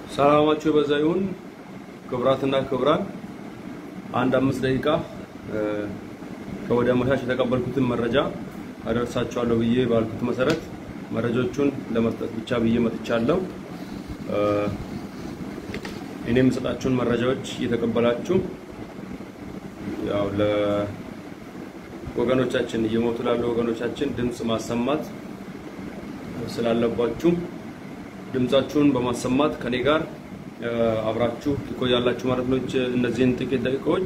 ሰላማችሁ የበዛ ይሁን። ክቡራትና ክቡራን አንድ አምስት ደቂቃ ከወደ አመሻሽ የተቀበልኩትን መረጃ አደርሳችኋለሁ ብዬ ባልኩት መሰረት መረጃዎቹን ለመስጠት ብቻ ብዬ መጥቻለሁ። እኔ የምሰጣችሁን መረጃዎች እየተቀበላችሁ ያው ለወገኖቻችን እየሞቱ ላሉ ወገኖቻችን ድምፅ ማሰማት ስላለባችሁ ድምጻችሁን በማሰማት ከኔ ጋር አብራችሁ ትቆያላችሁ ማለት ነው። እነዚህን ጥቂት ደቂቃዎች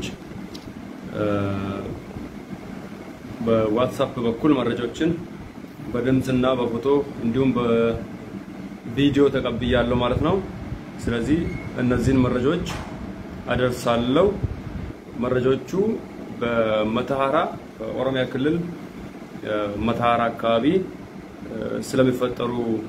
በዋትሳፕ በኩል መረጃዎችን በድምፅና በፎቶ እንዲሁም በቪዲዮ ተቀብያለሁ ማለት ነው። ስለዚህ እነዚህን መረጃዎች አደርሳለሁ። መረጃዎቹ በመተሃራ በኦሮሚያ ክልል መተሃራ አካባቢ ስለሚፈጠሩ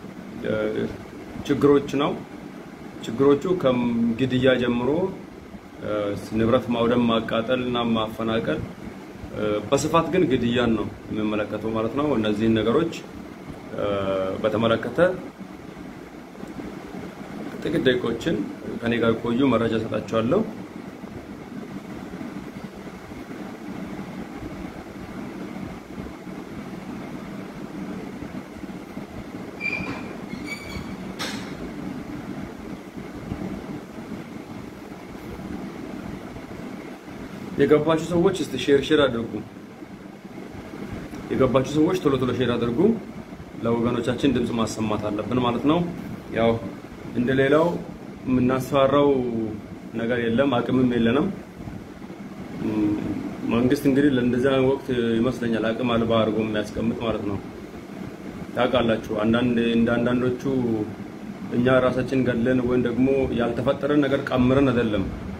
ችግሮች ነው። ችግሮቹ ከግድያ ጀምሮ ንብረት ማውደም፣ ማቃጠል እና ማፈናቀል በስፋት ግን ግድያን ነው የሚመለከተው ማለት ነው። እነዚህን ነገሮች በተመለከተ ጥቂት ደቂቆችን ከኔ ጋር ቆዩ፣ መረጃ ሰጣቸዋለሁ። የገባችሁ ሰዎች እስቲ ሼር ሼር አድርጉ። የገባችሁ ሰዎች ቶሎ ቶሎ ሼር አድርጉ። ለወገኖቻችን ድምፅ ማሰማት አለብን ማለት ነው። ያው እንደሌላው የምናስፈራው ነገር የለም፣ አቅምም የለንም። መንግስት እንግዲህ ለእንደዚያ ወቅት ይመስለኛል አቅም አልባ አድርጎ የሚያስቀምጥ ማለት ነው። ታውቃላችሁ አንዳንድ እንደ አንዳንዶቹ እኛ ራሳችን ገለን ወይም ደግሞ ያልተፈጠረን ነገር ቀምረን አይደለም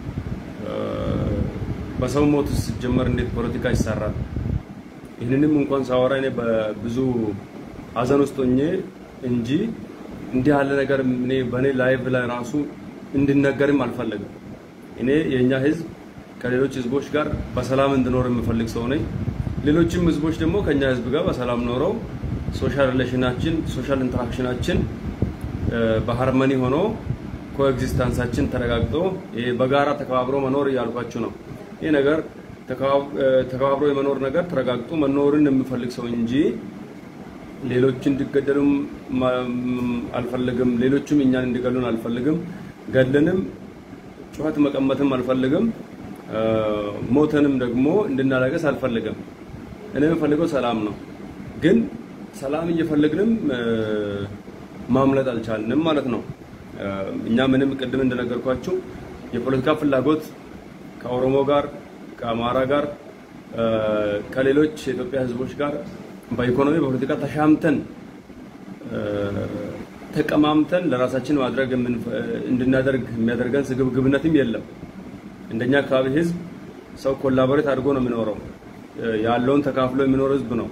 በሰው ሞት ሲጀመር እንዴት ፖለቲካ ይሰራል? ይህንንም እንኳን ሳወራ እኔ በብዙ ሀዘን ውስጥ ሆኜ እንጂ እንዲህ ያለ ነገር እኔ በእኔ ላይቭ ላይ ራሱ እንዲነገርም አልፈለግም። እኔ የእኛ ህዝብ ከሌሎች ህዝቦች ጋር በሰላም እንዲኖር የምፈልግ ሰው ነኝ። ሌሎችም ህዝቦች ደግሞ ከኛ ህዝብ ጋር በሰላም ኖረው ሶሻል ሪሌሽናችን ሶሻል ኢንተራክሽናችን በሃርመኒ ሆኖ ኮኤግዚስተንሳችን ተረጋግጦ በጋራ ተከባብሮ መኖር እያልኳችሁ ነው። ይህ ነገር ተከባብሮ የመኖር ነገር ተረጋግጦ መኖርን የምፈልግ ሰው እንጂ ሌሎች እንዲገደሉም አልፈልግም። ሌሎችም እኛን እንዲገሉን አልፈልግም። ገለንም ጩኸት መቀመትም አልፈልግም። ሞተንም ደግሞ እንድናለቀስ አልፈልግም። እኔ የምፈልገው ሰላም ነው። ግን ሰላም እየፈለግንም ማምለጥ አልቻልንም ማለት ነው። እኛ ምንም ቅድም እንደነገርኳችሁ የፖለቲካ ፍላጎት ከኦሮሞ ጋር ከአማራ ጋር ከሌሎች የኢትዮጵያ ህዝቦች ጋር በኢኮኖሚ በፖለቲካ ተሻምተን ተቀማምተን ለራሳችን ማድረግ እንድናደርግ የሚያደርገን ስግብግብነትም የለም። እንደኛ አካባቢ ህዝብ ሰው ኮላቦሬት አድርጎ ነው የሚኖረው። ያለውን ተካፍሎ የሚኖር ህዝብ ነው።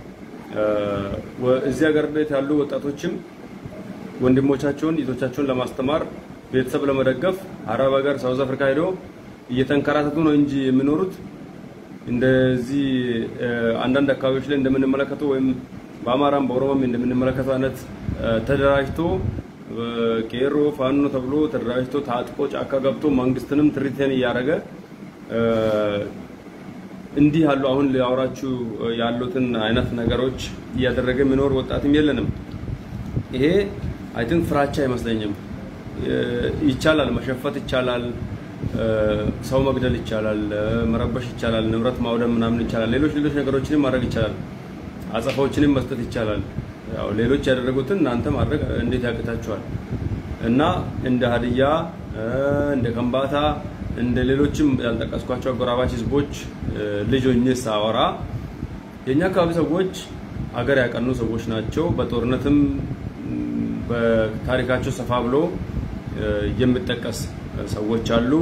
እዚህ ሀገር ቤት ያሉ ወጣቶችም ወንድሞቻቸውን እህቶቻቸውን ለማስተማር ቤተሰብ ለመደገፍ አረብ ሀገር ሳውዝ አፍሪካ ሄዶ እየተንከራተቱ ነው እንጂ የሚኖሩት እንደዚህ አንዳንድ አካባቢዎች ላይ እንደምንመለከተው ወይም በአማራም በኦሮሞም እንደምንመለከተው አይነት ተደራጅቶ ቄሮ ፋኖ ተብሎ ተደራጅቶ ታጥቆ ጫካ ገብቶ መንግስትንም ትሪቴን እያደረገ እንዲህ ያሉ አሁን ሊያወራችሁ ያሉትን አይነት ነገሮች እያደረገ የሚኖር ወጣትም የለንም። ይሄ አይ ቲንክ ፍራቻ አይመስለኝም። ይቻላል፣ መሸፈት ይቻላል፣ ሰው መግደል ይቻላል፣ መረበሽ ይቻላል፣ ንብረት ማውደም ምናምን ይቻላል፣ ሌሎች ሌሎች ነገሮችንም ማድረግ ይቻላል፣ አጸፋዎችንም መስጠት ይቻላል። ያው ሌሎች ያደረጉትን እናንተ ማድረግ እንዴት ያቅታችኋል? እና እንደ ሀዲያ እንደ ከምባታ እንደ ሌሎችም ያልጠቀስኳቸው አጎራባች ህዝቦች ልጅ ሆኜ ሳወራ የእኛ አካባቢ ሰዎች አገር ያቀኑ ሰዎች ናቸው። በጦርነትም በታሪካቸው ሰፋ ብሎ የሚጠቀስ ሰዎች አሉ።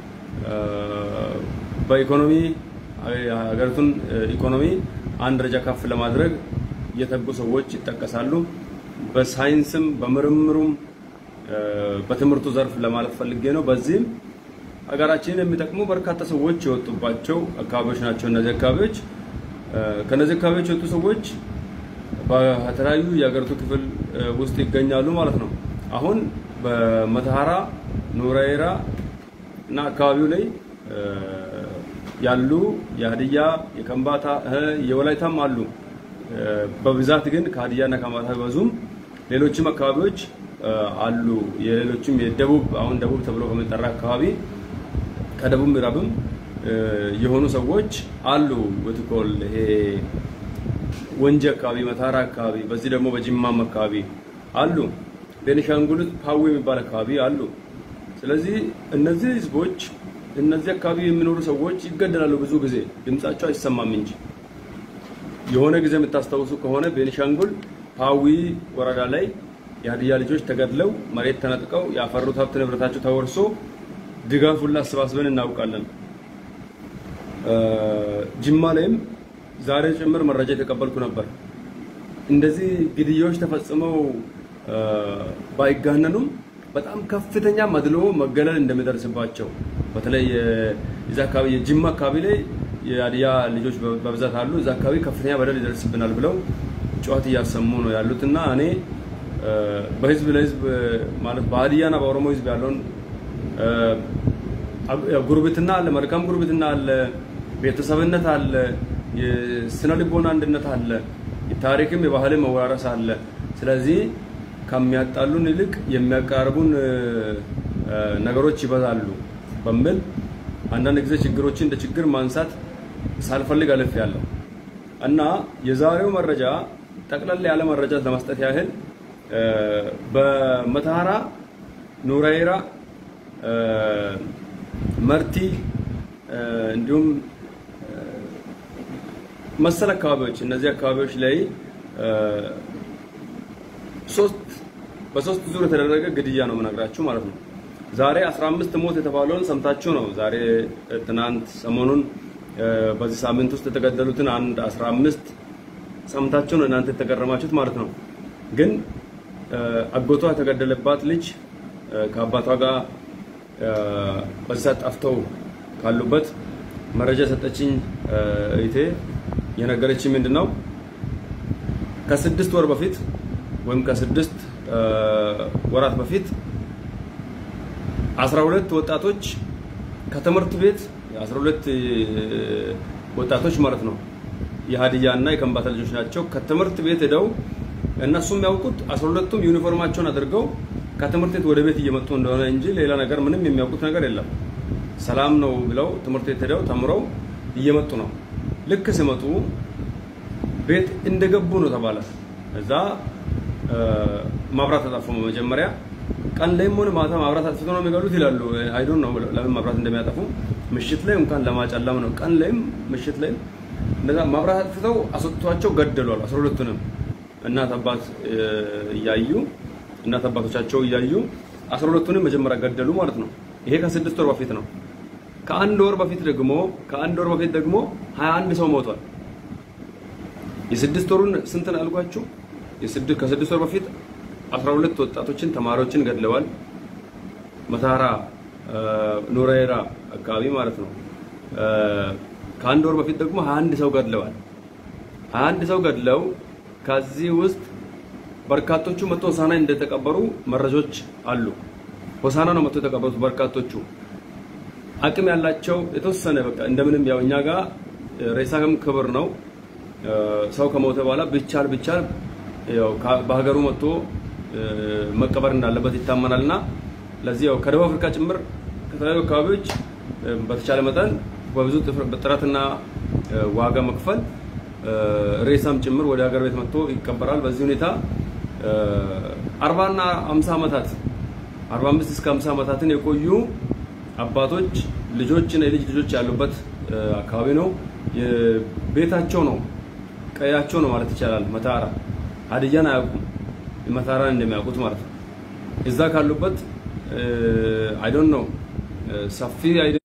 በኢኮኖሚ ሀገሪቱን ኢኮኖሚ አንድ ደረጃ ከፍ ለማድረግ የተጉ ሰዎች ይጠቀሳሉ። በሳይንስም በምርምሩም በትምህርቱ ዘርፍ ለማለት ፈልጌ ነው። በዚህም ሀገራችንን የሚጠቅሙ በርካታ ሰዎች የወጡባቸው አካባቢዎች ናቸው። እነዚህ አካባቢዎች ከነዚህ አካባቢዎች የወጡ ሰዎች በተለያዩ የሀገሪቱ ክፍል ውስጥ ይገኛሉ ማለት ነው። አሁን በመተሃራ ኑረይራ እና አካባቢው ላይ ያሉ የሀዲያ የከምባታ የወላይታም አሉ። በብዛት ግን ከሀዲያና ከከምባታ ቢበዙም ሌሎችም አካባቢዎች አሉ። የሌሎችም የደቡብ አሁን ደቡብ ተብሎ ከሚጠራ አካባቢ ከደቡብ ምዕራብም የሆኑ ሰዎች አሉ። ወትኮል ይሄ ወንጂ አካባቢ፣ መታራ አካባቢ፣ በዚህ ደግሞ በጅማም አካባቢ አሉ። ቤኒሻንጉል ፓዊ የሚባል አካባቢ አሉ። ስለዚህ እነዚህ ህዝቦች እነዚህ አካባቢ የሚኖሩ ሰዎች ይገደላሉ። ብዙ ጊዜ ድምጻቸው አይሰማም እንጂ የሆነ ጊዜ የምታስታውሱ ከሆነ ቤኒሻንጉል ፓዊ ወረዳ ላይ የሀዲያ ልጆች ተገድለው መሬት ተነጥቀው ያፈሩት ሀብት ንብረታቸው ተወርሶ ድጋፍ ሁላ አሰባስበን እናውቃለን። ጅማ ላይም ዛሬ ጭምር መረጃ የተቀበልኩ ነበር። እንደዚህ ግድያዎች ተፈጽመው ባይጋነኑም በጣም ከፍተኛ መድሎ መገለል እንደሚደርስባቸው በተለይ እዛ አካባቢ የጅማ አካባቢ ላይ የሀዲያ ልጆች በብዛት አሉ። እዛ አካባቢ ከፍተኛ በደል ይደርስብናል ብለው ጨዋት እያሰሙ ነው ያሉት እና እኔ በህዝብ ለህዝብ ማለት በሀዲያና በኦሮሞ ህዝብ ያለውን ጉርብትና አለ፣ መልካም ጉርብትና አለ፣ ቤተሰብነት አለ፣ የስነ ልቦና አንድነት አለ፣ የታሪክም የባህልም መወራረስ አለ። ስለዚህ ከሚያጣሉን ይልቅ የሚያቀራርቡን ነገሮች ይበዛሉ በሚል አንዳንድ ጊዜ ችግሮችን እንደ ችግር ማንሳት ሳልፈልግ አልፍ ያለው እና የዛሬው መረጃ ጠቅለል ያለ መረጃ ለመስጠት ያህል በመተሃራ ኑረይራ፣ መርቲ እንዲሁም መሰል አካባቢዎች እነዚህ አካባቢዎች ላይ ሶስት በሶስት ዙር የተደረገ ግድያ ነው የምነግራችሁ ማለት ነው። ዛሬ 15 ሞት የተባለውን ሰምታችሁ ነው። ዛሬ ትናንት ሰሞኑን በዚህ ሳምንት ውስጥ የተገደሉትን አንድ 15 ሰምታችሁ ነው እናንተ የተገረማችሁት ማለት ነው። ግን አጎቷ የተገደለባት ልጅ ከአባቷ ጋር በዚህ ሰዓት ጠፍተው ካሉበት መረጃ የሰጠችኝ እህቴ የነገረችኝ ምንድን ነው ከስድስት ወር በፊት ወይም ከስድስት ወራት በፊት አስራ ሁለት ወጣቶች ከትምህርት ቤት አስራ ሁለት ወጣቶች ማለት ነው የሀዲያ እና የከምባታ ልጆች ናቸው። ከትምህርት ቤት ሄደው እነሱ የሚያውቁት አስራ ሁለቱም ዩኒፎርማቸውን አድርገው ከትምህርት ቤት ወደ ቤት እየመጡ እንደሆነ እንጂ ሌላ ነገር ምንም የሚያውቁት ነገር የለም። ሰላም ነው ብለው ትምህርት ቤት ሄደው ተምረው እየመጡ ነው። ልክ ሲመጡ ቤት እንደገቡ ነው ተባለ። እዛ ማብራት ተጠፉ። መጀመሪያ ቀን ላይም ሆነ ማታ ማብራት አጥፍቶ ነው የሚገሉት ይላሉ። አይ ዶንት ኖ ለምን ማብራት እንደሚያጠፉ ምሽት ላይ እንኳን ለማጨለም ነው። ቀን ላይም ምሽት ላይም እንደዛ ማብራት አጥፍተው አስወጥቷቸው ገደሏል። አስራ ሁለቱንም እናት አባት እያዩ እናት አባቶቻቸው እያዩ አስራ ሁለቱንም መጀመሪያ ገደሉ ማለት ነው። ይሄ ከስድስት ወር በፊት ነው። ከአንድ ወር በፊት ደግሞ ከአንድ ወር በፊት ደግሞ 21 ሰው ሞቷል። የስድስት ወሩን ስንት ነው ያልኳችሁ? የስድስት ከስድስት ወር በፊት 12 ወጣቶችን ተማሪዎችን ገድለዋል። መታራ ኑረይራ አካባቢ ማለት ነው። ከአንድ ወር በፊት ደግሞ 21 ሰው ገድለዋል። 21 ሰው ገድለው ከዚህ ውስጥ በርካቶቹ መቶ ሆሳና እንደተቀበሩ መረጃዎች አሉ። ሆሳና ነው መቶ የተቀበሩት በርካቶቹ አቅም ያላቸው የተወሰነ በቃ እንደምንም ያው እኛ ጋር ሬሳም ክብር ነው። ሰው ከሞተ በኋላ ቢቻል ቢቻል ያው በሀገሩ መጥቶ መቀበር እንዳለበት ይታመናልና ለዚህ ያው ከደቡብ አፍሪካ ጭምር ከተለያዩ አካባቢዎች በተቻለ መጠን በብዙ ጥረትና ዋጋ መክፈል ሬሳም ጭምር ወደ ሀገር ቤት መጥቶ ይቀበራል። በዚህ ሁኔታ 40 እና 50 ዓመታት 45 እስከ 50 ዓመታትን የቆዩ አባቶች ልጆች እና የልጅ ልጆች ያሉበት አካባቢ ነው። ቤታቸው ነው፣ ቀያቸው ነው ማለት ይቻላል። መታራ ሀዲያን አያውቁም፣ መታራን እንደሚያውቁት ማለት ነው። እዛ ካሉበት አይ ዶንት ኖ ሰፊ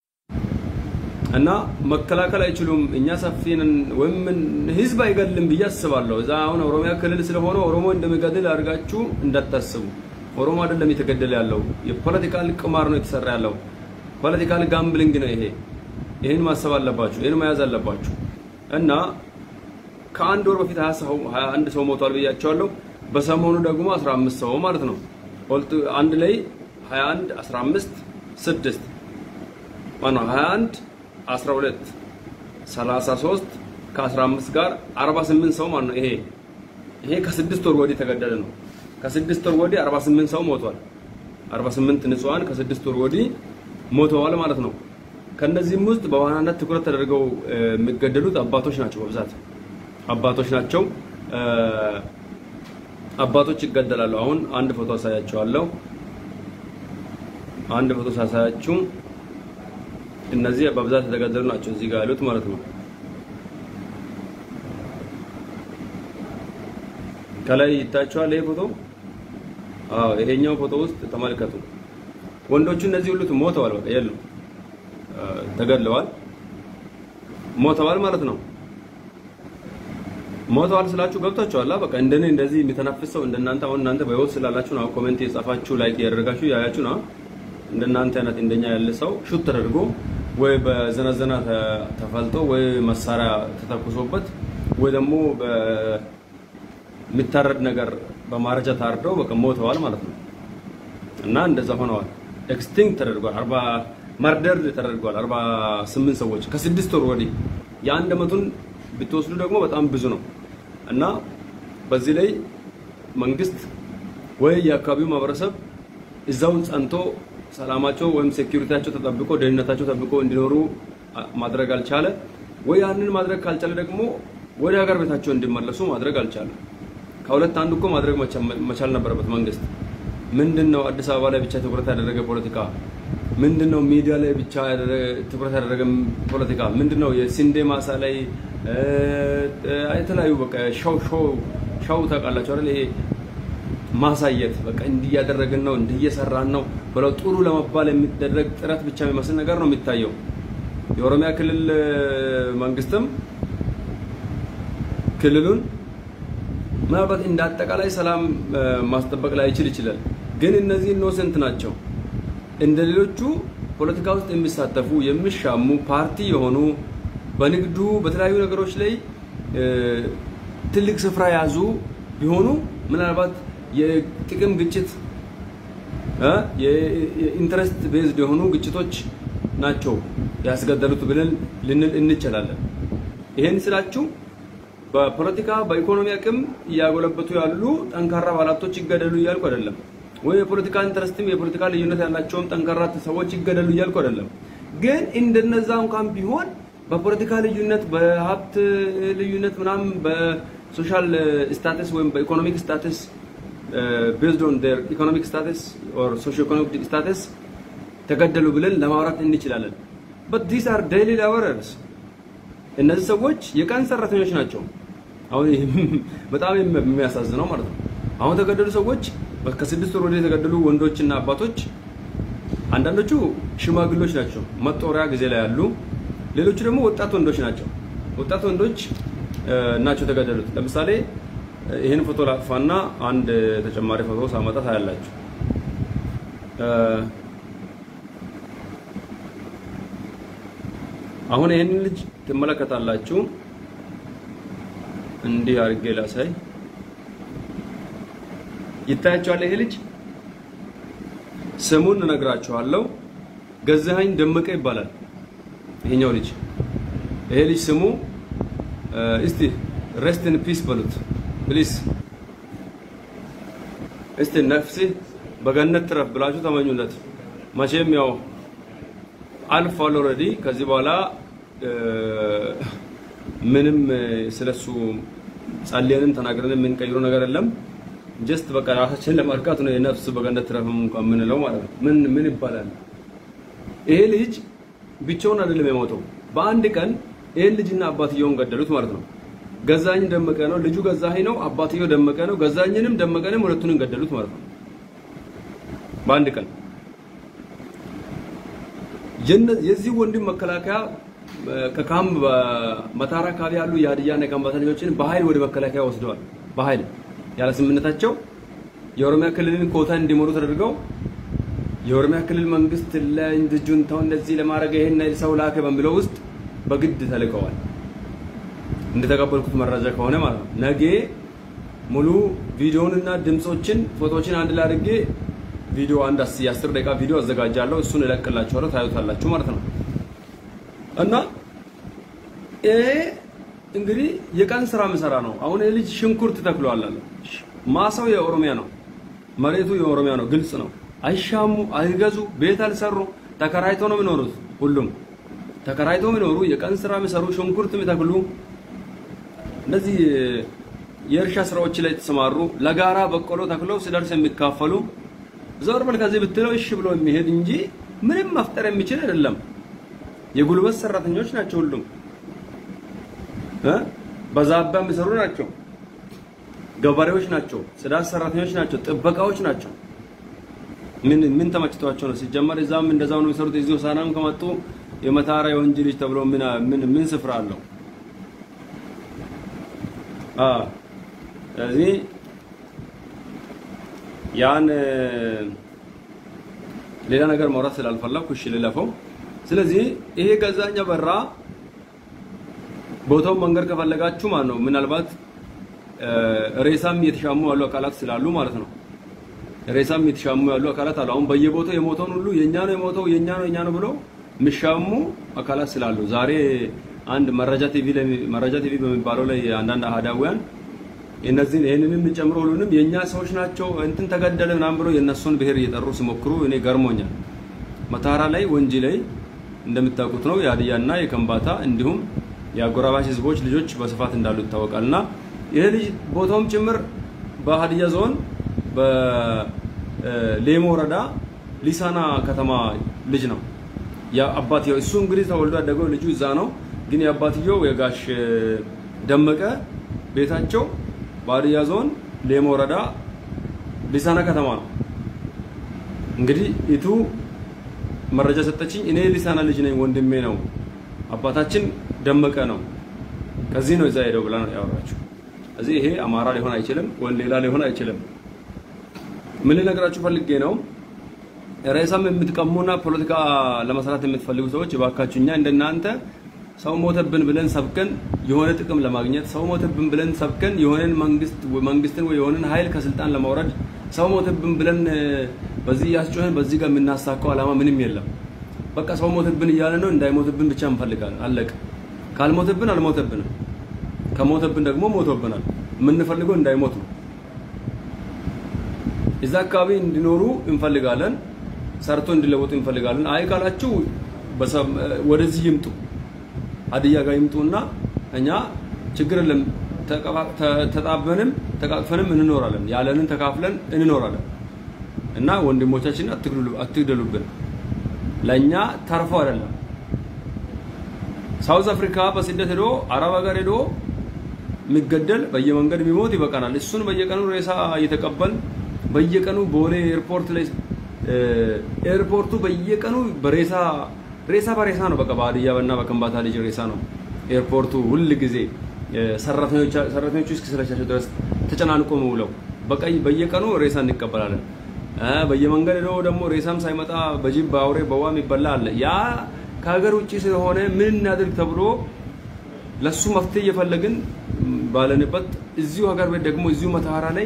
እና መከላከል አይችሉም። እኛ ሰፊ ነን ወይም ህዝብ አይገልም ብዬ አስባለሁ። እዛ አሁን ኦሮሚያ ክልል ስለሆነ ኦሮሞ እንደሚገድል አድርጋችሁ እንዳታስቡ። ኦሮሞ አይደለም የተገደለ ያለው፣ የፖለቲካል ቅማር ነው የተሰራ ያለው። ፖለቲካል ጋምብሊንግ ነው ይሄ። ይህን ማሰብ አለባችሁ፣ ይህን መያዝ አለባችሁ። እና ከአንድ ወር በፊት 21 ሰው ሞቷል ብያቸዋለሁ። በሰሞኑ ደግሞ 15 ሰው ማለት ነው። አንድ ላይ 21 15 6 ማነው 21 12 33 ከ15 ጋር 48 ሰው ማነው ይሄ ይሄ ከስድስት ወር ወዲህ ተገደለ ነው። ከስድስት ወር ወዲህ 48 ሰው ሞቷል። 48 ንጹሃን ከስድስት ወር ወዲህ ሞተዋል ማለት ነው። ከነዚህም ውስጥ በዋናነት ትኩረት ተደርገው የሚገደሉት አባቶች ናቸው። በብዛት አባቶች ናቸው። አባቶች ይገደላሉ። አሁን አንድ ፎቶ አሳያቸዋለሁ። አንድ ፎቶ ሳሳያችሁ እነዚህ በብዛት የተገደሉ ናቸው እዚህ ጋር ያሉት ማለት ነው። ከላይ ይታያቸዋል ይሄ ፎቶ። አዎ ይሄኛው ፎቶ ውስጥ ተመልከቱ። ወንዶቹ እነዚህ ሁሉ ሞተዋል። በቃ የለም ተገድለዋል፣ ሞተዋል ማለት ነው። ሞተዋል ስላችሁ ገብታችኋል። በቃ እንደኔ እንደዚህ የሚተነፍስ ሰው እንደናንተ አሁን እናንተ በህይወት ስላላችሁ ነው ኮሜንት የጻፋችሁ ላይክ ያደረጋችሁ ያያችሁ ነው። እንደናንተ አይነት እንደኛ ያለ ሰው ሹት ተደርጎ ወይ በዘነዘና ተፈልጦ ወይ መሳሪያ ተተኩሶበት ወይ ደግሞ በሚታረድ ነገር በማረጃ ታርደው በቃ ሞተዋል ማለት ነው። እና እንደዛ ሆነዋል። ኤክስቲንክት ተደርጓል። አርባ መርደር ተደርጓል። 48 ሰዎች ከስድስት ወር ወዲህ የአንድ አመቱን ብትወስዱ ደግሞ በጣም ብዙ ነው እና በዚህ ላይ መንግስት ወይ የአካባቢው ማህበረሰብ እዛው ጸንቶ ሰላማቸው ወይም ሴኩሪቲያቸው ተጠብቆ ደህንነታቸው ተጠብቆ እንዲኖሩ ማድረግ አልቻለ፣ ወይ ያንን ማድረግ ካልቻለ ደግሞ ወደ ሀገር ቤታቸው እንዲመለሱ ማድረግ አልቻለ። ከሁለት አንዱ እኮ ማድረግ መቻል ነበረበት መንግስት። ምንድነው አዲስ አበባ ላይ ብቻ ትኩረት ያደረገ ፖለቲካ? ምንድነው ሚዲያ ላይ ብቻ ትኩረት ያደረገ ፖለቲካ? ምንድነው የስንዴ ማሳ ላይ የተለያዩ በቃ ሻው ሻው ሻው ታውቃላችሁ አይደል? ይሄ ማሳየት በቃ እንዲህ እያደረግን ነው እንዲህ እየሰራን ነው ብለው ጥሩ ለመባል የሚደረግ ጥረት ብቻ የሚመስል ነገር ነው የሚታየው። የኦሮሚያ ክልል መንግስትም ክልሉን ምናልባት እንደ አጠቃላይ ሰላም ማስጠበቅ ላይ ይችል ይችላል። ግን እነዚህ ኢኖሰንት ናቸው። እንደ ሌሎቹ ፖለቲካ ውስጥ የሚሳተፉ የሚሻሙ ፓርቲ የሆኑ በንግዱ በተለያዩ ነገሮች ላይ ትልቅ ስፍራ የያዙ ቢሆኑ ምናልባት የጥቅም ግጭት የኢንትረስት ቤዝድ የሆኑ ግጭቶች ናቸው ያስገደሉት ብለን ልንል እንችላለን። ይሄን ስላችሁ በፖለቲካ በኢኮኖሚ አቅም እያጎለበቱ ያሉ ጠንካራ ባለሀብቶች ይገደሉ እያልኩ አይደለም። ወይ የፖለቲካ ኢንትረስትም የፖለቲካ ልዩነት ያላቸውም ጠንካራ ሰዎች ይገደሉ እያልኩ አይደለም። ግን እንደነዛ እንኳን ቢሆን በፖለቲካ ልዩነት፣ በሀብት ልዩነት ምናምን በሶሻል ስታተስ ወይም በኢኮኖሚክ ስታተስ ቤዝድ ኦን ዴር ኢኮኖሚክ ስታተስ ኦር ሶሺዮ ኢኮኖሚክ ስታተስ ተገደሉ ብለን ለማውራት እንችላለን። በት ዲስ አር ዴይሊ ላቦረርስ እነዚህ ሰዎች የቀን ሰራተኞች ናቸው። አሁን በጣም የሚያሳዝነው ማለት ነው። አሁን የተገደሉ ሰዎች ከስድስት ወር ወዲህ የተገደሉ ወንዶችና አባቶች አንዳንዶቹ ሽማግሎች ናቸው፣ መጦሪያ ጊዜ ላይ ያሉ። ሌሎቹ ደግሞ ወጣት ወንዶች ናቸው። ወጣት ወንዶች ናቸው የተገደሉት። ለምሳሌ ይህን ፎቶ ላጥፋና አንድ ተጨማሪ ፎቶ ሳመጣ ታያላችሁ። አሁን ይህንን ልጅ ትመለከታላችሁ። እንዲህ አድርጌ ላሳይ። ይታያችኋል። ይሄ ልጅ ስሙን እነግራችኋለሁ። ገዛኸኝ ደመቀ ይባላል። ይሄኛው ልጅ ይሄ ልጅ ስሙ እስቲ ሬስት ኢን ፒስ በሉት ፕሊስ። እስቲ ነፍሲ በገነት ትረፍ ብላችሁ ተመኙለት። መቼም ያው አልፏል ኦልሬዲ። ከዚህ በኋላ ምንም ስለሱ ጸልየንም ተናግረን የምንቀይረው ነገር የለም። ጀስት በቃ ራሳችንን ለማርካት ነው የነፍስ በገነት ትረፍም እንኳን የምንለው ማለት ነው። ምን ምን ይባላል? ይሄ ልጅ ብቻውን አይደለም የሞተው። በአንድ ቀን ይሄን ልጅና አባትየውን ገደሉት ማለት ነው። ገዛኝ ደመቀ ነው ልጁ፣ ገዛኸኝ ነው አባትየው ደመቀ ነው። ገዛኝንም ደመቀንም ሁለቱንም ገደሉት ማለት ነው በአንድ ቀን። የዚህ ወንድም መከላከያ ከካምፕ በመታራ አካባቢ ያሉ የሀዲያና የከምባታ ልጆችን በኃይል ወደ መከላከያ ወስደዋል። በኃይል ያለ ስምምነታቸው የኦሮሚያ ክልልን ኮታ እንዲሞሉ ተደርገው የኦሮሚያ ክልል መንግስት ለጁንታው እንደዚህ ለማድረግ ይሄን ሰው ላከ በሚለው ውስጥ በግድ ተልከዋል። እንደተቀበልኩት መረጃ ከሆነ ማለት ነው። ነገ ሙሉ ቪዲዮውንና ድምጾችን ፎቶዎችን አንድ ላይ አድርጌ ቪዲዮ አንድ የአስር ደቂቃ ቪዲዮ አዘጋጃለሁ። እሱን እለቅላችኋለሁ፣ ታዩታላችሁ ማለት ነው። እና ይሄ እንግዲህ የቀን ስራ ምሰራ ነው። አሁን ይህ ልጅ ሽንኩርት ተክሏል አለ። ማሳው የኦሮሚያ ነው፣ መሬቱ የኦሮሚያ ነው። ግልጽ ነው። አይሻሙ፣ አይገዙ፣ ቤት አልሰሩ፣ ተከራይቶ ነው የሚኖሩት። ሁሉም ተከራይቶ የሚኖሩ የቀን ስራ የሚሰሩ ሽንኩርት የሚተክሉ እነዚህ የእርሻ ስራዎች ላይ የተሰማሩ ለጋራ በቆሎ ተክለው ሲደርስ የሚካፈሉ ዞር በል ከዚህ ብትለው እሺ ብሎ የሚሄድ እንጂ ምንም መፍጠር የሚችል አይደለም። የጉልበት ሰራተኞች ናቸው ሁሉም እ በዛባ የሚሰሩ ናቸው። ገበሬዎች ናቸው። ጽዳት ሰራተኞች ናቸው። ጥበቃዎች ናቸው። ምን ምን ተመችቷቸው ነው? ሲጀመር እዛም እንደዛው ነው የሚሰሩት። እዚህ ሆሳዕናም ከመጡ የመታራ የወንጂ ልጅ ተብሎ ምን ምን ምን ስፍራ አለው? አ ስለዚህ ያን ሌላ ነገር ማውራት ስላልፈለኩ እሺ ልለፈው። ስለዚህ ይሄ ገዛኛ በራ ቦታውን መንገድ ከፈለጋችሁ ማለት ነው ምናልባት ሬሳም እየተሻሙ ያሉ አካላት ስላሉ ማለት ነው። ሬሳም እየተሻሙ ያሉ አካላት አሉ። አሁን በየቦታው የሞተውን ሁሉ የኛ ነው የሞተው የኛ ነው የኛ ነው ብለው የሚሻሙ አካላት ስላሉ ዛሬ አንድ መረጃ ቲቪ ላይ መረጃ ቲቪ በሚባለው ላይ አንዳንድ አህዳውያን እነዚህን ይህንንም ጨምሮ ሁሉንም የኛ ሰዎች ናቸው እንትን ተገደለ ምናምን ብሎ የእነሱን ብሔር እየጠሩ ሲሞክሩ እኔ ገርሞኛል። መታራ ላይ ወንጂ ላይ እንደምታውቁት ነው የሀዲያና የከምባታ እንዲሁም የአጎራባች ህዝቦች ልጆች በስፋት እንዳሉ ይታወቃል። እና ይህ ልጅ ቦታውም ጭምር በሀዲያ ዞን በሌሞ ወረዳ ሊሳና ከተማ ልጅ ነው። አባትየው እሱ እንግዲህ ተወልዶ ያደገው ልጁ እዛ ነው። ግን የአባትየው የጋሽ ደመቀ ቤታቸው በሀዲያ ዞን ሌሞ ወረዳ ሊሳና ከተማ ነው። እንግዲህ ኢቱ መረጃ ሰጠችኝ። እኔ ሊሳና ልጅ ነኝ፣ ወንድሜ ነው፣ አባታችን ደመቀ ነው፣ ከዚህ ነው እዛ ሄደው ብላ ነው ያወራችው። እዚህ ይሄ አማራ ሊሆን አይችልም፣ ወይ ሌላ ሊሆን አይችልም። ምን ልነግራችሁ ፈልጌ ነው ሬሳም የምትቀሙና ፖለቲካ ለመስራት የምትፈልጉ ሰዎች እባካችሁ እኛ እንደናንተ ሰው ሞተብን ብለን ሰብከን የሆነ ጥቅም ለማግኘት ሰው ሞተብን ብለን ሰብከን የሆነን መንግስት መንግስትን ወይ የሆነን ኃይል ከስልጣን ለማውረድ ሰው ሞተብን ብለን በዚህ ያስጮህን በዚህ ጋር የምናሳካው ዓላማ ምንም የለም። በቃ ሰው ሞተብን እያለ ነው። እንዳይሞትብን ብቻ እንፈልጋለን። አለቀ። ካልሞተብን አልሞተብንም፣ ከሞተብን ደግሞ ሞቶብናል። የምንፈልገው እንዳይሞት ነው። እዛ አካባቢ እንዲኖሩ እንፈልጋለን። ሰርቶ እንዲለወጡ እንፈልጋለን። አይ ካላችሁ ወደዚህ ይምጡ፣ ሀዲያ ጋር ይምጡና እኛ ችግር የለም ተጣበንም ተቃቅፈንም እንኖራለን። ያለንን ተካፍለን እንኖራለን እና ወንድሞቻችንን አትግደሉብን። ለእኛ ተርፎ አይደለም። ሳውዝ አፍሪካ በስደት ሄዶ አረብ ሀገር ሄዶ የሚገደል በየመንገድ የሚሞት ይበቃናል። እሱን በየቀኑ ሬሳ እየተቀበል በየቀኑ ቦሌ ኤርፖርት ላይ ኤርፖርቱ በየቀኑ በሬሳ ሬሳ በሬሳ ነው። በቃ በሀዲያ እና በከምባታ ልጅ ሬሳ ነው ኤርፖርቱ ሁል ጊዜ ሰራተኞች ሰራተኞቹ እስኪሰለቻቸው ድረስ ተጨናንቆ ውለው በቃ በየቀኑ ሬሳ እንቀበላለን። በየመንገድ ሄዶ ደግሞ ሬሳም ሳይመጣ በጅብ በአውሬ በዋም ይበላ አለ። ያ ከሀገር ውጭ ስለሆነ ምን እናድርግ ተብሎ ለሱ መፍትሄ እየፈለግን ባለንበት እዚሁ ሀገር ቤት ደግሞ እዚሁ መተሃራ ላይ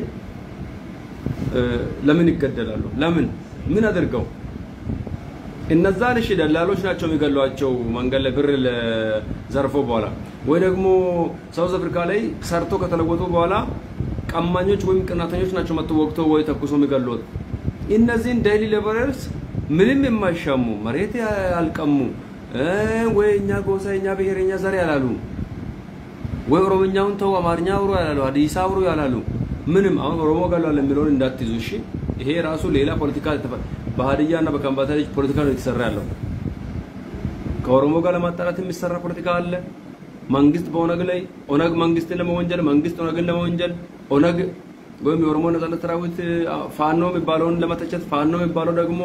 ለምን ይገደላሉ? ለምን ምን አድርገው? እነዛ ልሽ ደላሎች ናቸው የሚገሏቸው መንገድ ላይ ብር ዘርፎ በኋላ ወይ ደግሞ ሳውዝ አፍሪካ ላይ ሰርቶ ከተለወጡ በኋላ ቀማኞች ወይም ቅናተኞች ናቸው መጥቶ ወቅቶ ወይ ተኩሶ የሚገሉት። እነዚህን ዴይሊ ሌበረርስ ምንም የማይሻሙ መሬት ያልቀሙ ወይ እኛ ጎሳ እኛ ብሔር እኛ ዘር ያላሉ ወይ ኦሮምኛውን ተው አማርኛ አውሩ ያላሉ ሀዲስ አውሩ ያላሉ ምንም አሁን ኦሮሞ ገሏል የሚለውን እንዳትይዙ እሺ። ይሄ ራሱ ሌላ ፖለቲካ በሀዲያ እና በከምባታ ልጅ ፖለቲካ ነው የተሰራ ያለው። ከኦሮሞ ጋር ለማጣላት የሚሰራ ፖለቲካ አለ። መንግስት በኦነግ ላይ ኦነግ መንግስትን ለመወንጀል፣ መንግስት ኦነግን ለመወንጀል፣ ኦነግ ወይም የኦሮሞ ነጻነት ሰራዊት ፋኖ የሚባለውን ለመተቸት፣ ፋኖ የሚባለው ደግሞ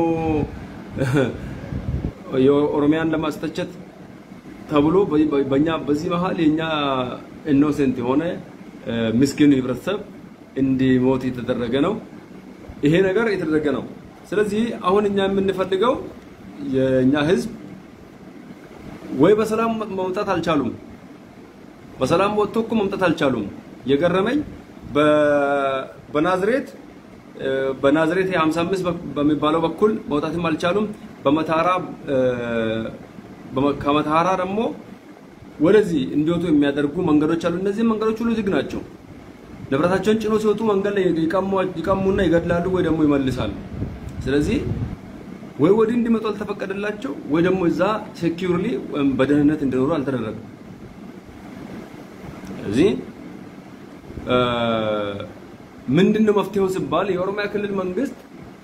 የኦሮሚያን ለማስተቸት ተብሎ በእኛ በዚህ መሀል የኛ ኢኖሴንት የሆነ ምስኪን ህብረተሰብ እንዲሞት የተደረገ ነው። ይሄ ነገር የተደረገ ነው። ስለዚህ አሁን እኛ የምንፈልገው የእኛ ህዝብ ወይ በሰላም መምጣት አልቻሉም። በሰላም ወጥቶ እኮ መምጣት አልቻሉም። የገረመኝ በናዝሬት በናዝሬት 55 በሚባለው በኩል መውጣትም አልቻሉም። በመታራ ከመታራ ደግሞ ወደዚህ እንዲወጡ የሚያደርጉ መንገዶች አሉ። እነዚህ መንገዶች ሁሉ ዝግ ናቸው። ንብረታቸውን ጭኖ ሲወጡ መንገድ ላይ ይቀሙና ይገድላሉ ወይ ደግሞ ይመልሳሉ። ስለዚህ ወይ ወዲህ እንዲመጡ አልተፈቀደላቸው ወይ ደግሞ እዛ ሴኪዩርሊ በደህንነት እንዲኖሩ አልተደረገም። ስለዚህ ምንድነው መፍትሄው ሲባል የኦሮሚያ ክልል መንግስት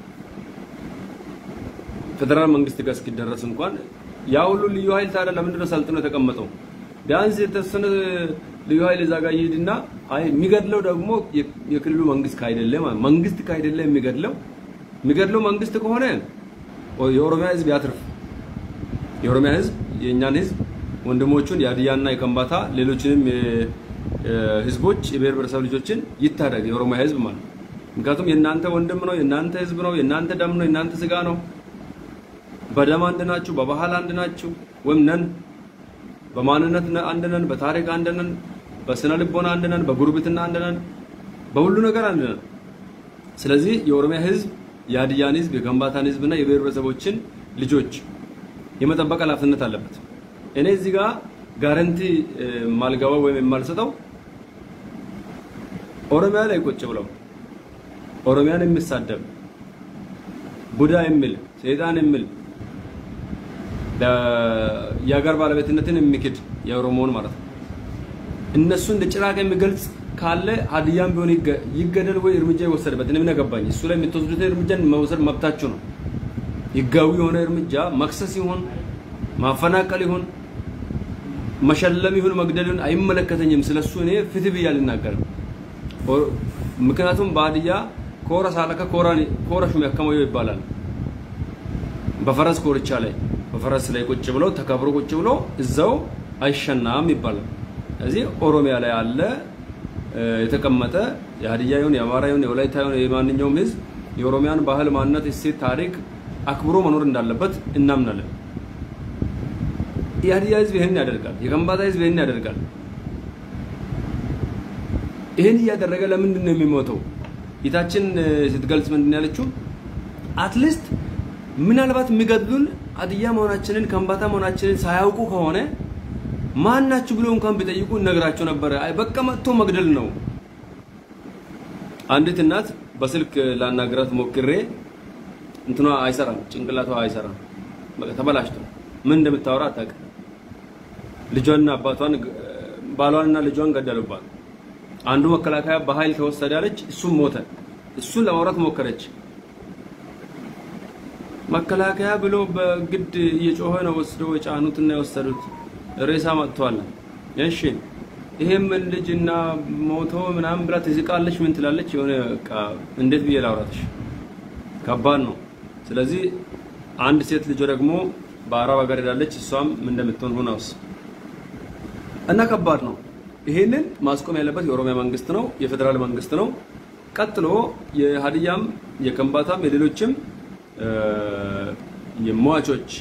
ፌደራል መንግስት ጋር እስኪደረስ እንኳን ያ ሁሉ ልዩ ኃይል ታዲያ ለምንድነው ሰልጥኖ የተቀመጠው? ቢያንስ የተወሰነ ልዩ ኃይል እዛ ጋር ይሄድና አይ የሚገድለው ደግሞ የክልሉ መንግስት ካይደለ መንግስት ካይደለ የሚገድለው የሚገድለው መንግስት ከሆነ የኦሮሚያ ህዝብ ያትርፍ። የኦሮሚያ ህዝብ የእኛን ህዝብ ወንድሞቹን የሀዲያና የከምባታ ሌሎችንም ህዝቦች የብሔር ብሔረሰብ ልጆችን ይታደግ የኦሮሚያ ህዝብ ማለት ምክንያቱም የእናንተ ወንድም ነው፣ የእናንተ ህዝብ ነው፣ የእናንተ ደም ነው፣ የእናንተ ስጋ ነው። በደም አንድ ናችሁ፣ በባህል አንድ ናችሁ፣ ወይም ነን፣ በማንነት አንድ ነን፣ በታሪክ አንድ ነን፣ በስነ ልቦና አንድ ነን፣ በጉርብትና አንድ ነን፣ በሁሉ ነገር አንድ ነን። ስለዚህ የኦሮሚያ ህዝብ የሀዲያን ህዝብ የከምባታን ህዝብና የብሔር ብሔረሰቦችን ልጆች የመጠበቅ ኃላፊነት አለበት። እኔ እዚህ ጋር ጋረንቲ ማልገባው ወይም የማልሰጠው ኦሮሚያ ላይ ቁጭ ብለው ኦሮሚያን የሚሳደብ ቡዳ የሚል ሰይጣን የሚል የሀገር ባለቤትነትን የሚክድ የኦሮሞውን ማለት ነው እነሱ እንደ ጭራቅ የሚገልጽ ካለ ሀዲያም ቢሆን ይገደል ወይ እርምጃ ይወሰድበት። እኔ ምን አገባኝ? እሱ ላይ የምትወስዱትን እርምጃ መውሰድ መብታችሁ ነው። ህጋዊ የሆነ እርምጃ መክሰስ ይሁን ማፈናቀል ይሁን መሸለም ይሁን መግደል ይሁን አይመለከተኝም። ስለሱ እኔ ፍትህ ብዬ አልናገርም። ምክንያቱም በሀዲያ ኮረ ሳለከ ኮረ ሹም ያከመዮ ይባላል። በፈረስ ኮርቻ ላይ በፈረስ ላይ ቁጭ ብሎ ተከብሮ ቁጭ ብሎ እዛው አይሸናም ይባላል። ስለዚህ ኦሮሚያ ላይ አለ የተቀመጠ የሀዲያ ይሁን የአማራ ይሁን የወላይታ ይሁን የማንኛውም ህዝብ የኦሮሚያን ባህል፣ ማንነት፣ እሴት፣ ታሪክ አክብሮ መኖር እንዳለበት እናምናለን። የሀዲያ ህዝብ ይህን ያደርጋል። የከምባታ ህዝብ ይህን ያደርጋል። ይህን እያደረገ ለምንድን ነው የሚሞተው? ጌታችን ስትገልጽ ምንድን ያለችው አትሊስት ምናልባት የሚገድሉን ሀዲያ መሆናችንን ከምባታ መሆናችንን ሳያውቁ ከሆነ ማን ናችሁ ብሎ እንኳን ቢጠይቁ እነግራቸው ነበረ። አይ በቃ መጥቶ መግደል ነው። አንዲት እናት በስልክ ላናግራት ሞክሬ እንትኗ አይሰራም፣ ጭንቅላቷ አይሰራም፣ በቃ ተበላሽቶ ምን እንደምታወራ አታውቅም። ልጇንና አባቷን ባሏንና ልጇን ገደሉባት። አንዱ መከላከያ በኃይል ተወሰደ አለች፣ እሱም ሞተ። እሱን ለማውራት ሞከረች። መከላከያ ብሎ በግድ እየጮኸ ነው ወስደው የጫኑትና የወሰዱት። ሬሳ መጥቷል። እሺ ይሄም ልጅና ሞቶ ምናምን ብላ ትዝቃለች። ምን ትላለች? የሆነ በቃ እንዴት ብዬ ላውራትሽ? ከባድ ነው። ስለዚህ አንድ ሴት ልጅ ደግሞ በአረብ ሀገር ሄዳለች። እሷም ምን እንደምትሆን ሁናውስ እና ከባድ ነው። ይሄንን ማስቆም ያለበት የኦሮሚያ መንግስት ነው፣ የፌዴራል መንግስት ነው። ቀጥሎ የሀዲያም የከምባታም የሌሎችም የሟቾች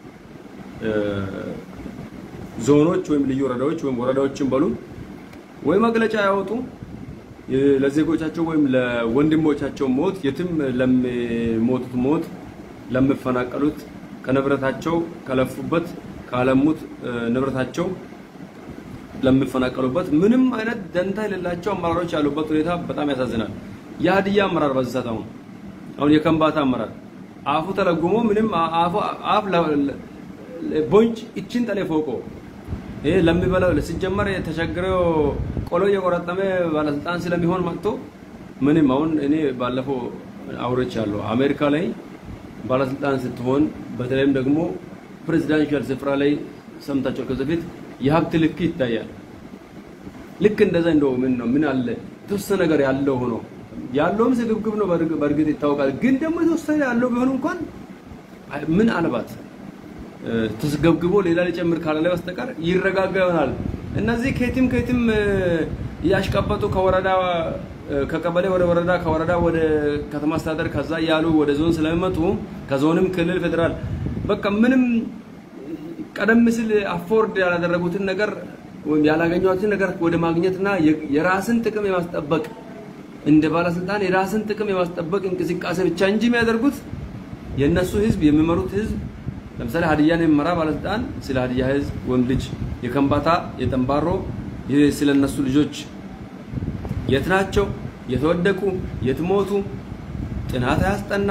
ዞኖች ወይም ልዩ ወረዳዎች ወይም ወረዳዎችን በሉ ወይ መግለጫ ያወጡ ለዜጎቻቸው ወይም ለወንድሞቻቸው ሞት የትም ለሚሞቱት ሞት ለሚፈናቀሉት ከንብረታቸው ከለፉበት ካለሙት ንብረታቸው ለሚፈናቀሉበት ምንም አይነት ደንታ የሌላቸው አመራሮች ያሉበት ሁኔታ በጣም ያሳዝናል። የሀዲያ አመራር በዚህ ሰዓት አሁን አሁን የከምባታ አመራር አፉ ተለጉሞ ምንም አፉ አፍ ቦንጭ እችን ጠሌ ፎቆ ይሄ ለሚበላው ሲጀመር ተቸግረው ቆሎ እየቆረጠመ ባለስልጣን ስለሚሆን መጥቶ ምንም አሁን እኔ ባለፈው አውርቻለሁ። አሜሪካ ላይ ባለስልጣን ስትሆን በተለይም ደግሞ ፕሬዚዳንሻል ስፍራ ላይ ሰምታቸው ከዚህ በፊት የሀብት ልክ ይታያል። ልክ እንደዛ እንደው ምን ነው ምን አለ የተወሰነ ነገር ያለው ሆኖ ያለውም ስግብግብ ነው በእርግጥ ይታወቃል። ግን ደግሞ የተወሰነ ያለው ቢሆን እንኳን ምን አልባት ተስገብግቦ ሌላ ሊጨምር ካላለ በስተቀር ይረጋጋ ይሆናል። እነዚህ ከየትም ከየትም እያሽቀበጡ ከወረዳ ከቀበሌ ወደ ወረዳ ከወረዳ ወደ ከተማ አስተዳደር ከዛ እያሉ ወደ ዞን ስለሚመጡ ከዞንም ክልል፣ ፌዴራል በቃ ምንም ቀደም ሲል አፎርድ ያላደረጉትን ነገር ወይም ያላገኟትን ነገር ወደ ማግኘትና የራስን ጥቅም የማስጠበቅ እንደ ባለስልጣን የራስን ጥቅም የማስጠበቅ እንቅስቃሴ ብቻ እንጂ የሚያደርጉት የእነሱ ህዝብ የሚመሩት ህዝብ ለምሳሌ ሀዲያን የሚመራ ባለስልጣን ስለ ሀዲያ ህዝብ ወንድ ልጅ የከምባታ የጠንባሮ ስለ እነሱ ልጆች የት ናቸው የተወደቁ የት ሞቱ ጥናት አያስጠና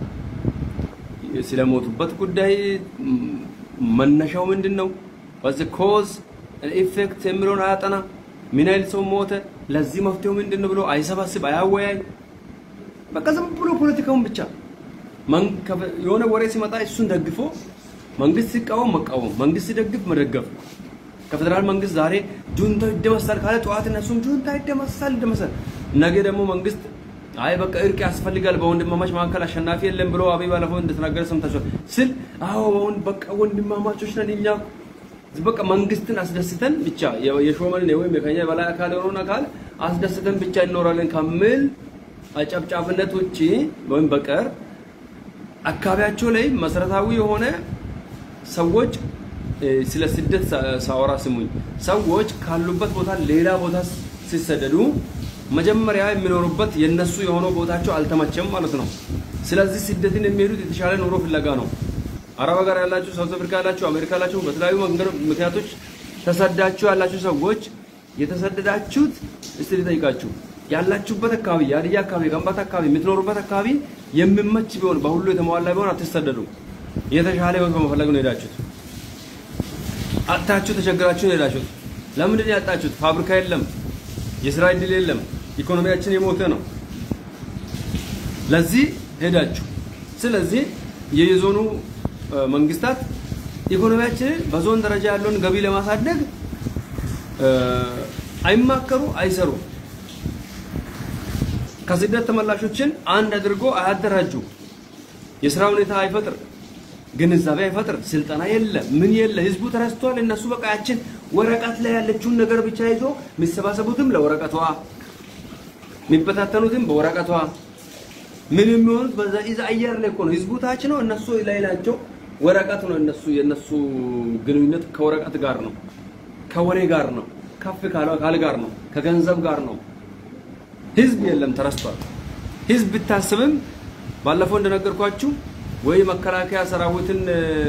ስለሞቱበት ጉዳይ መነሻው ምንድን ነው ዋዝ ኮዝ ኢፌክት የሚለውን አያጠና ምን ያህል ሰው ሞተ ለዚህ መፍትሄው ምንድን ነው ብሎ አይሰባስብ አያወያይ በቃ ዝም ብሎ ፖለቲካውን ብቻ የሆነ ወሬ ሲመጣ እሱን ደግፎ መንግስት ሲቃወም መቃወም መንግስት ሲደግፍ መደገፍ ከፌደራል መንግስት ዛሬ ጁንታው ይደመሳል ካለ ጠዋት እነሱም ጁንታ ይደመሳል ይደመሳል ነገ ደግሞ መንግስት አይ በቃ እርቅ ያስፈልጋል በወንድማማች መካከል አሸናፊ የለም ብሎ አብይ ባለፈው እንደተናገረ ሰምታችኋል ስል አዎ አሁን በቃ ወንድማማቾች ነን እኛ በቃ መንግስትን አስደስተን ብቻ የሾመንን ወይም የከኛ የበላይ አካል የሆነውን አካል አስደስተን ብቻ እንኖራለን ከሚል አጨብጫብነት ውጪ ወይም በቀር አካባቢያቸው ላይ መሰረታዊ የሆነ ሰዎች ስለ ስደት ሳወራ ስሙኝ። ሰዎች ካሉበት ቦታ ሌላ ቦታ ሲሰደዱ መጀመሪያ የሚኖሩበት የነሱ የሆነው ቦታቸው አልተመቸም ማለት ነው። ስለዚህ ስደትን የሚሄዱት የተሻለ ኑሮ ፍለጋ ነው። አረብ ሀገር ያላችሁ፣ ሳውዝ አፍሪካ ያላችሁ፣ አሜሪካ ያላችሁ በተለያዩ መንገድ ምክንያቶች ተሰዳችሁ ያላችሁ ሰዎች የተሰደዳችሁት እስቲ ልጠይቃችሁ ያላችሁበት አካባቢ የሀዲያ አካባቢ የከምባታ አካባቢ የምትኖሩበት አካባቢ የሚመች ቢሆን በሁሉ የተሟላ ቢሆን አትሰደዱ። የተሻለ ህይወት በመፈለግ ነው ሄዳችሁት። አጥታችሁ ተቸግራችሁ ነው ሄዳችሁት። ለምንድን ነው ያጣችሁት? ፋብሪካ የለም፣ የስራ እድል የለም፣ ኢኮኖሚያችን የሞተ ነው። ለዚህ ሄዳችሁ። ስለዚህ የየዞኑ መንግስታት ኢኮኖሚያችንን በዞን ደረጃ ያለውን ገቢ ለማሳደግ አይማከሩ፣ አይሰሩ። ከስደት ተመላሾችን አንድ አድርጎ አያደራጁ። የስራ ሁኔታ አይፈጥር፣ ግንዛቤ አይፈጥር፣ ስልጠና የለ፣ ምን የለ። ህዝቡ ተረስቷል። እነሱ በቃ ያችን ወረቀት ላይ ያለችውን ነገር ብቻ ይዞ የሚሰባሰቡትም ለወረቀቷ፣ የሚበታተኑትም በወረቀቷ፣ ምን የሚሆኑት በዛ ኢዛ አየር ላይ እኮ ነው። ህዝቡ ታች ነው፣ እነሱ ላይ ናቸው። ወረቀት ነው እነሱ የነሱ ግንኙነት ከወረቀት ጋር ነው፣ ከወሬ ጋር ነው፣ ከፍ ካለ አካል ጋር ነው፣ ከገንዘብ ጋር ነው። ህዝብ የለም፣ ተረስቷል። ህዝብ ብታስብም ባለፈው እንደነገርኳችሁ ወይ መከላከያ ሰራዊትን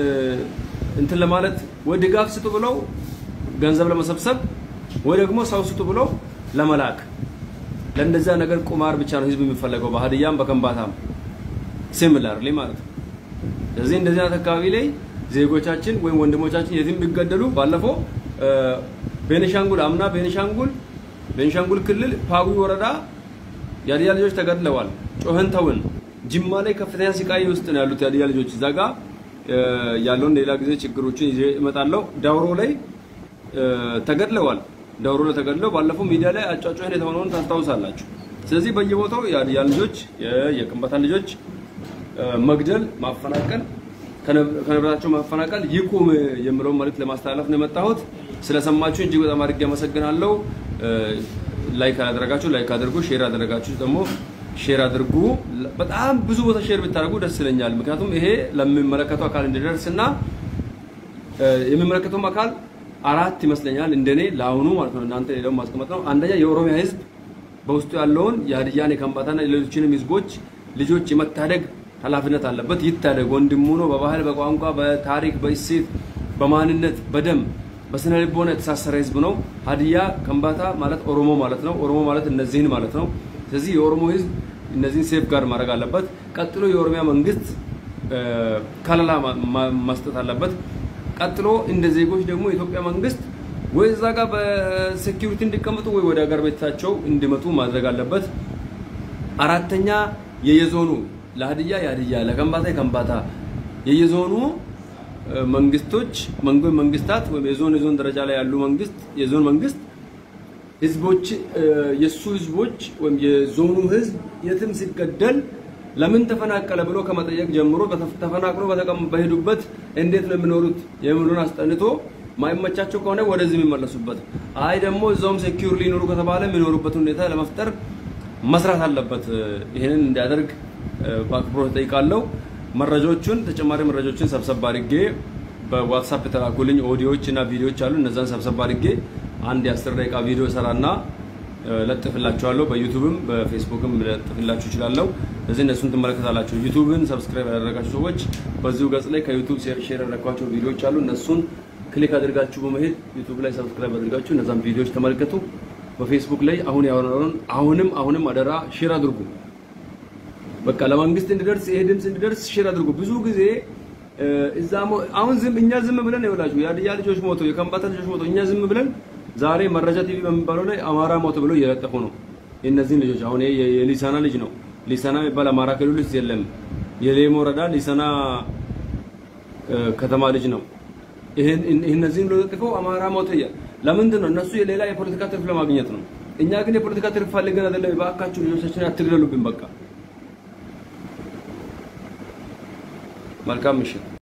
እንትን ለማለት ወይ ድጋፍ ስጡ ብለው ገንዘብ ለመሰብሰብ ወይ ደግሞ ሰው ስጡ ብለው ለመላክ ለእንደዛ ነገር ቁማር ብቻ ነው ህዝብ የሚፈለገው በሀዲያም በከምባታም ሲሚላርሊ ማለት ነው። ስለዚህ እንደዚህ አይነት አካባቢ ላይ ዜጎቻችን ወይም ወንድሞቻችን የትም ቢገደሉ ባለፈው ቤኒሻንጉል አምና ቤኒሻንጉል ቤኒሻንጉል ክልል ፓዊ ወረዳ የሀዲያ ልጆች ተገድለዋል። ጮኸን ተውን። ጅማ ላይ ከፍተኛ ስቃይ ውስጥ ነው ያሉት የሀዲያ ልጆች። እዛ ጋ ያለውን ሌላ ጊዜ ችግሮችን ይዤ እመጣለሁ። ዳውሮ ላይ ተገድለዋል። ዳውሮ ላይ ተገድለው ባለፈው ሚዲያ ላይ አጫጮህን የተሆነውን ታስታውሳላችሁ። ስለዚህ በየቦታው የሀዲያ ልጆች የከምባታን ልጆች መግደል፣ ማፈናቀል፣ ከንብረታቸው ማፈናቀል ይቁም የምለውን መልዕክት ለማስተላለፍ ነው የመጣሁት። ስለሰማችሁ እጅግ በጣም አድርጌ አመሰግናለሁ። ላይክ ያላደረጋችሁ ላይክ አድርጉ፣ ሼር ያደረጋችሁ ደግሞ ሼር አድርጉ። በጣም ብዙ ቦታ ሼር ብታደርጉ ደስ ይለኛል። ምክንያቱም ይሄ ለሚመለከተው አካል እንዲደርስ እና የሚመለከተውም አካል አራት ይመስለኛል እንደኔ ለአሁኑ ማለት ነው። እናንተ ሌላው ማስቀመጥ ነው። አንደኛ የኦሮሚያ ህዝብ በውስጡ ያለውን የሀዲያን የከምባታና የሌሎችንም ህዝቦች ልጆች የመታደግ ኃላፊነት አለበት። ይታደግ፣ ወንድሙ ነው። በባህል በቋንቋ በታሪክ በእሴት በማንነት በደም በስነ ልቦና የተሳሰረ ህዝብ ነው። ሀዲያ ከምባታ ማለት ኦሮሞ ማለት ነው። ኦሮሞ ማለት እነዚህን ማለት ነው። ስለዚህ የኦሮሞ ህዝብ እነዚህን ሴፍ ጋርድ ማድረግ አለበት። ቀጥሎ የኦሮሚያ መንግስት ከለላ መስጠት አለበት። ቀጥሎ እንደ ዜጎች ደግሞ የኢትዮጵያ መንግስት ወይ እዛ ጋር በሴኪሪቲ እንዲቀመጡ ወይ ወደ ሀገር ቤታቸው እንዲመጡ ማድረግ አለበት። አራተኛ የየዞኑ ለሀዲያ የሀዲያ ለከምባታ የከምባታ የየዞኑ መንግስቶች መንጎ መንግስታት ወይም የዞን የዞን ደረጃ ላይ ያሉ መንግስት የዞን መንግስት ህዝቦች የሱ ህዝቦች ወይም የዞኑ ህዝብ የትም ሲገደል ለምን ተፈናቀለ ብሎ ከመጠየቅ ጀምሮ ተፈናቅሎ በሄዱበት እንዴት ነው የሚኖሩት የሚሉን አስጠንቶ ማይመቻቸው ከሆነ ወደዚህ የሚመለሱበት፣ አይ ደግሞ እዛውም ሴኪዩር ሊኖሩ ከተባለ የሚኖሩበት ሁኔታ ለመፍጠር መስራት አለበት። ይህንን እንዲያደርግ በአክብሮት እጠይቃለሁ። መረጃዎቹን ተጨማሪ መረጃዎችን ሰብሰብ አድርጌ በዋትሳፕ የተላኩልኝ ኦዲዮዎች እና ቪዲዮዎች አሉ። እነዛን ሰብሰብ አድርጌ አንድ የአስር ደቂቃ ቪዲዮ ሰራና ለጥፍላችኋለሁ። በዩቱብም በፌስቡክም ለጥፍላችሁ እችላለሁ። ስለዚህ እነሱን ትመለከታላችሁ። ዩቱብን ሰብስክራይብ ያደረጋችሁ ሰዎች በዚሁ ገጽ ላይ ከዩቱብ ሼር ያደረኳቸው ቪዲዮዎች አሉ። እነሱን ክሊክ አድርጋችሁ በመሄድ ዩቱብ ላይ ሰብስክራይብ አድርጋችሁ እነዛን ቪዲዮዎች ተመልከቱ። በፌስቡክ ላይ አሁን ያወራነውን አሁንም አሁንም አደራ ሼር አድርጉ። በቃ ለመንግስት እንዲደርስ ይሄ ድምፅ እንዲደርስ ሼር አድርጉ። ብዙ ጊዜ እዛ አሁን ዝም እኛ ዝም ብለን ይኸውላችሁ የሀዲያ ልጆች ሞቶ የከምባታ ልጆች ሞቶ እኛ ዝም ብለን ዛሬ መረጃ ቲቪ በሚባለው ላይ አማራ ሞቶ ብለው እየለጠፉ ነው። የእነዚህን ልጆች አሁን ይሄ የሊሳና ልጅ ነው። ሊሳና የሚባል አማራ ክልል ውስጥ የለም። የሌሞ ወረዳ ሊሳና ከተማ ልጅ ነው። ይሄን እነዚህን ለጥፈው አማራ ሞቶ ለምንድን ነው? እነሱ የሌላ የፖለቲካ ትርፍ ለማግኘት ነው። እኛ ግን የፖለቲካ ትርፍ ፈልገን አይደለም። እባካችሁ ልጆቻችን አትግደሉብን። በቃ መልካም ምሽት።